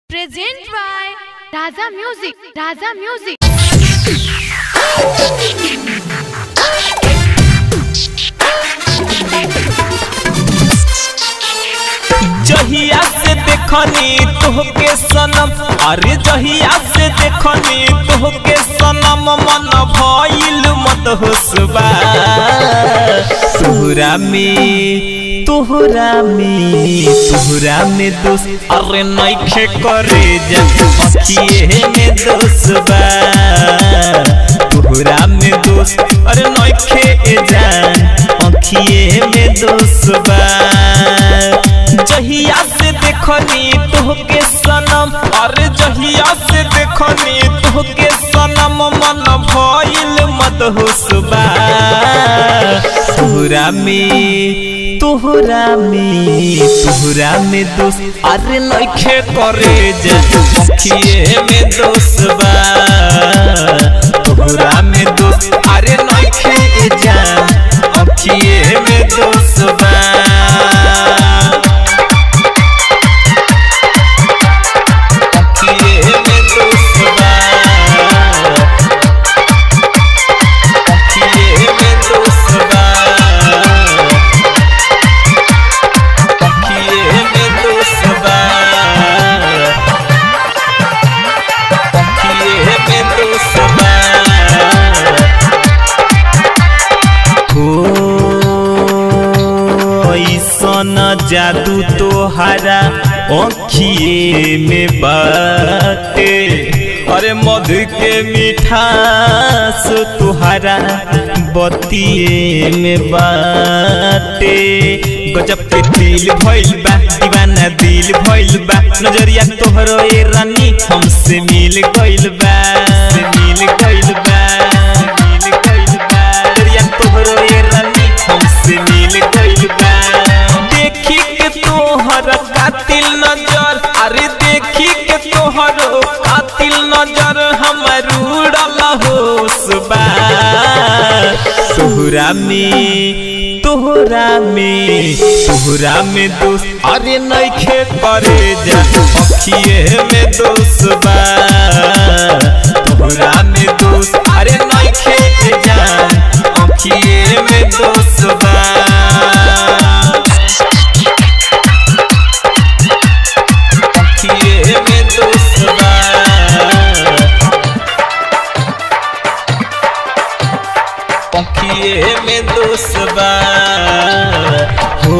Present by Raza Music. Raza Music. जहिया से देखनी तोहके सनम अरे जहिया से देखनी तोहके सनम मन भइल मत होसबा तोहरा में तोहरा में तोहरा में दोस्त अरे नइखे करे जा अखिए में दोसबा तोहरा में दोस्त अरे नइखे जान अखिए में दोसबा जहिया से देखनी तोहके सनम अरे जहिया से देखनी तोहके सनम मन भइल मत होसबा तोहरा में तोहरा में तोहरा में दोस्त अरे नइखे करे जा अखिए में दोसबा तोहरा में दोस्त अरे नइखे जा अखिए में दोसबा अखिए में दोसबा अखिए में दोसबा अखिए में दोसबा अखिए में दोसबा हो ऐसन जादू तोहरा अखिए में बाटे अरे मधु के मिठास तुहरा बतिए में बाटे गजब के दिल भइल बा दीवाना दिल भइल बा नजरिया तोहरो ए रानी हमसे मिल गइल बा से मिल गइल बा मिल गइल बा नजरिया तोहरो ए रानी हमसे मिल गइल बा देखी के तोहर कातिल नजर अरे देखी के तोहर कातिल नजर हमर उड़ल होसबा तोहरा में तोहरा में तोहरा में दोस्त अरे नइखे करे जा अखिए में दोसबा तोहरा में दोस्त अरे नइखे जा अखिए में दोसबा अखिए में दोसबा अखिए में दोसबा हो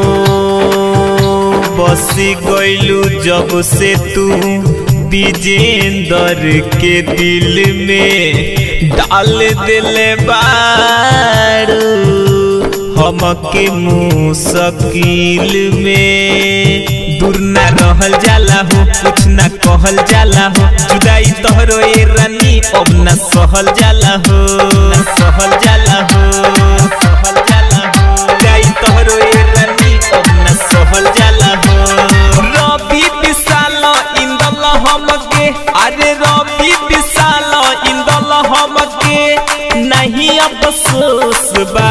बसी गइलू जब से तू विजेंदर के दिल में डाल दिले बारू हमके मुश्किल में दूर ना रहल जाला हो कुछ ना कहल जाला हो जुदाई तोहरो ए रानी अब ना सहल जाला हो ना सहल जाला हो सहल जाला हो जुदाई तोहरो ए रानी अब ना सहल जाला हो रवि विशाल इंदल हमके अरे रवि विशाल इंदल हमके नहीं अफसोस बा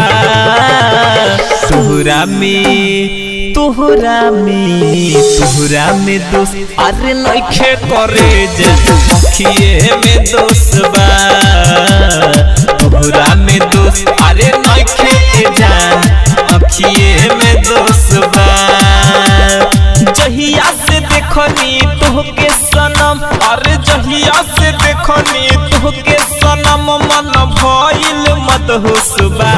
तोहरा में तोहरा में तोहरा में दोस्त अरे नइखे करे जा अखिए में दोस्त बा तोहरा में दोस्त अरे नइखे जान अखिए में दोस्त बा जहिया से देखनी तोहके सनम अरे जहिया से देखनी तोहके सनम मन भइल मत होसबा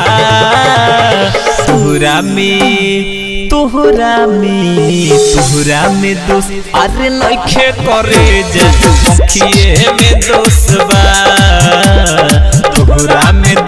तोहरा में तोहरा में तोहरा में दोस्त अरे नइखे करे जा अखिए में दोसबा तोहरा में